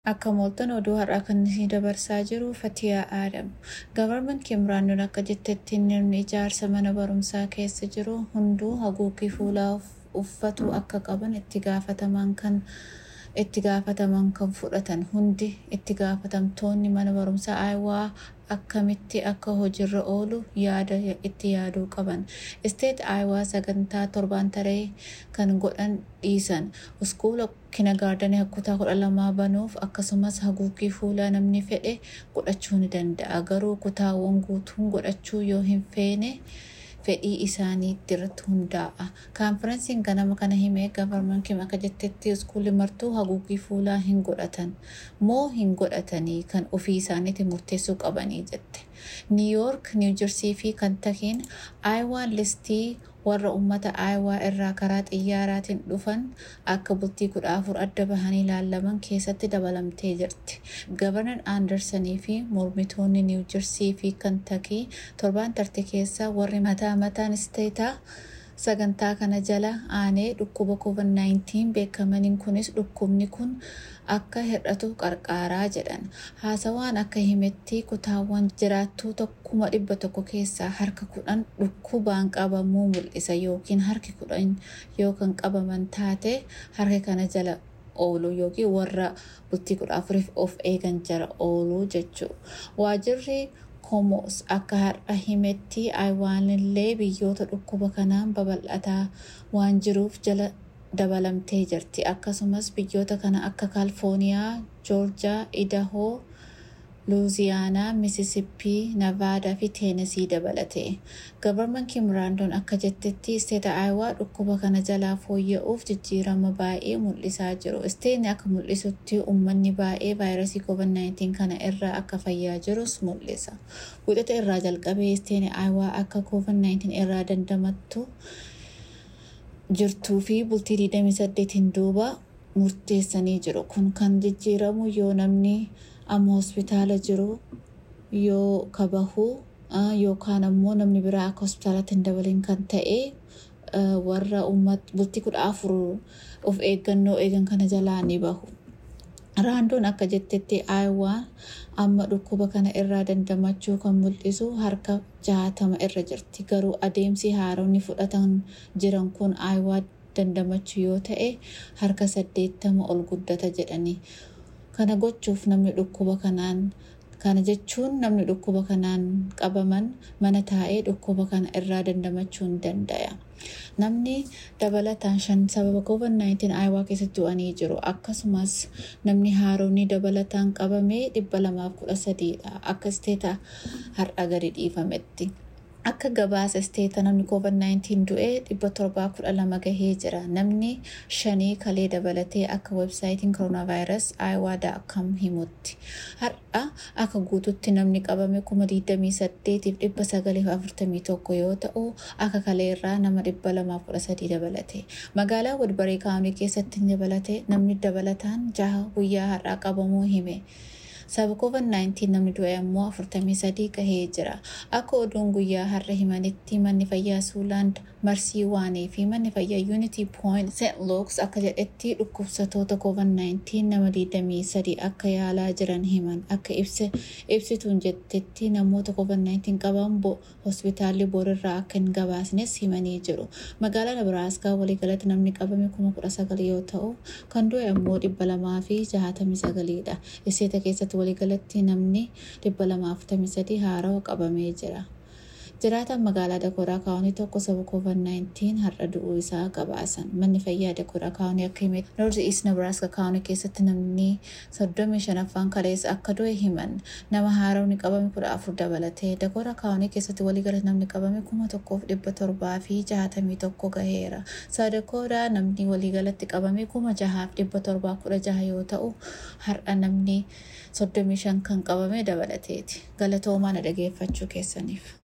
Akka mooltan oduu har'aa kan isin dabarsaa jiru Fatiyaa Aadam. Gavarman Kimraannoon akka jettetti namni ijaarsa mana barumsaa keessa jiru hunduu haguuggii fuulaa uffatu akka qaban itti gaafataman kan itti gaafataman kan fudhatan hundi itti gaafatamtoonni mana barumsaa aayawaa akkamitti akka hojiirra oolu yaada itti yaaduu qaban. Isteet aayawaa sagantaa torbaan taree kan godhan dhiisan uskuula kinagaardanii kutaa kudha lamaa banuuf akkasumas haguuggii fuulaa namni fedhe godhachuu ni danda'a. Garuu kutaawwan guutuun godhachuu yoo hin feene fedhii isaaniitti irratti hundaa'a. Kaanferensiin ganama kana himee gavarman kim akka jettetti uskuulli martuu haguuggii fuulaa hin godhatan moo hin godhatanii kan ofii isaaniitti murteessuu qabanii jette. Niiyoork, Niiwujersii fi Kantakiin aayawaan listii warra uummata aayawaa irraa karaa xiyyaaraatiin dhufan akka bultii kudha afur adda bahanii ilaalaman keessatti dabalamtee jirti. Gavarnan Aandarsanii fi mormitoonni Niiwujersii fi Kantakii torbaan tarte keessa warri mataa mataan isteetaa sagantaa kana jala aanee dhukkuba covid-19 beekamaniin kunis dhukkubni kun akka hir'atu qarqaaraa jedhan haasawaan akka himetti kutaawwan jiraattuu tokkuma dhibba tokko keessaa harka kudhan dhukkubaan qabamuu mul'isa yookiin harki kudhan yoo kan qabaman taate harka kana jala oolu yookiin warra bultii kudha afuriif of eegan jala ooluu jechuu waajirri komoos akka har'a himetti aywaanillee biyyoota dhukkuba kanaan babal'ataa waan jiruuf jala dabalamtee jirti akkasumas biyyoota kana akka kaalifooniyaa joorjaa idahoo luuziyaanaa misisippii navaadaa fi teenesii dabalate gavarman kimraandoon akka jettetti isteeta aayawaa dhukkuba kana jalaa fooyya'uuf jijjiirama baay'ee mul'isaa jiru isteetni akka mul'isutti uummanni baay'ee vaayirasii covid-19 kana irraa akka fayyaa jirus mul'isa wixata irraa jalqabee isteetni aayawaa akka covid-19 irraa dandamattu jirtuu fi bultii 28 duuba murteessanii jiru kun kan jijjiiramu yoo namni amma hospitaala jiru yoo kabahu yookaan ammoo namni biraa akka hospitaalatti hin dabalin kan ta'e warra bultii kudha afur of eeggannoo eegan kana jalaa ni bahu. Raandoon akka jettetti aayawaan amma dhukkuba kana irraa dandamachuu kan mul'isu harka jahatama irra jirti. Garuu adeemsi haaronni fudhatan jiran kun aayawaa dandamachuu yoo ta'e harka saddeettama ol guddata jedhani. Kana gochuuf namni dhukkuba kanaan kana jechuun namni dhukkuba kanaan qabaman mana taa'ee dhukkuba kana irraa dandamachuu hin danda'a. Namni dabalataan shan sababa COVID-19 aayawaa keessatti du'anii jiru. Akkasumas namni haaromni dabalataan qabamee dhibba lamaaf kudha sadiidha. Akka isteeta har'a gadi dhiifametti. Akka gabaasa isteeta namni COVID-19 du'ee dhibba torbaa kudha lama gahee jira. Namni shanii kalee dabalatee akka websaayitiin koronaavaayirasi aayawaa.com himutti. Har'a akka guututti namni qabame kuma 28 dhibba sagaliif 41 yoo ta'u akka kaleerraa nama dhibba lamaaf kudha sadii dabalate. Magaalaa Wadbaree Kaawunii keessatti dabalate namni dabalataan jaha guyyaa har'aa qabamuu hime. Sababa COVID-19 namni du'e ammoo 43 gahee jira. Akka oduun guyyaa har'a himanitti manni fayyaa Suuland Marsii Waanii fi manni fayyaa Unity Point St. Luke's akka jedhetti dhukkubsatoota COVID-19 nama 23 akka yaalaa jiran himan. Akka ibsituun jettetti namoota COVID-19 qaban hospitaalli borirraa akka hin gabaasnes himanii jiru. Magaalaa Nebraaskaa waliigalatti namni qabame 19,000 yoo ta'u kan du'e ammoo 269 dha. Isteeta keessatti waliigalatti namni 243 haarawa qabamee jira. Jiraataan magaalaa Dakoodaa Kaawunii tokko sababa COVID-19 har'a du'uu isaa gabaasan. Manni fayyaa Dakoodaa Kaawunii akka hime Noorzi East Nebraska Kaawunii keessatti namni 35 kaleessa akka du'e himan. Nama haarawni qabame 14 dabalatee Dakoodaa Kaawunii keessatti waliigalatti namni qabame 1700 fi 61 gaheera. Sadakoodaa namni waliigalatti qabame 6716 yoo ta'u har'a namni 35 kan qabame dabalateeti. Galatoomaa na dhageeffachuu keessaniif.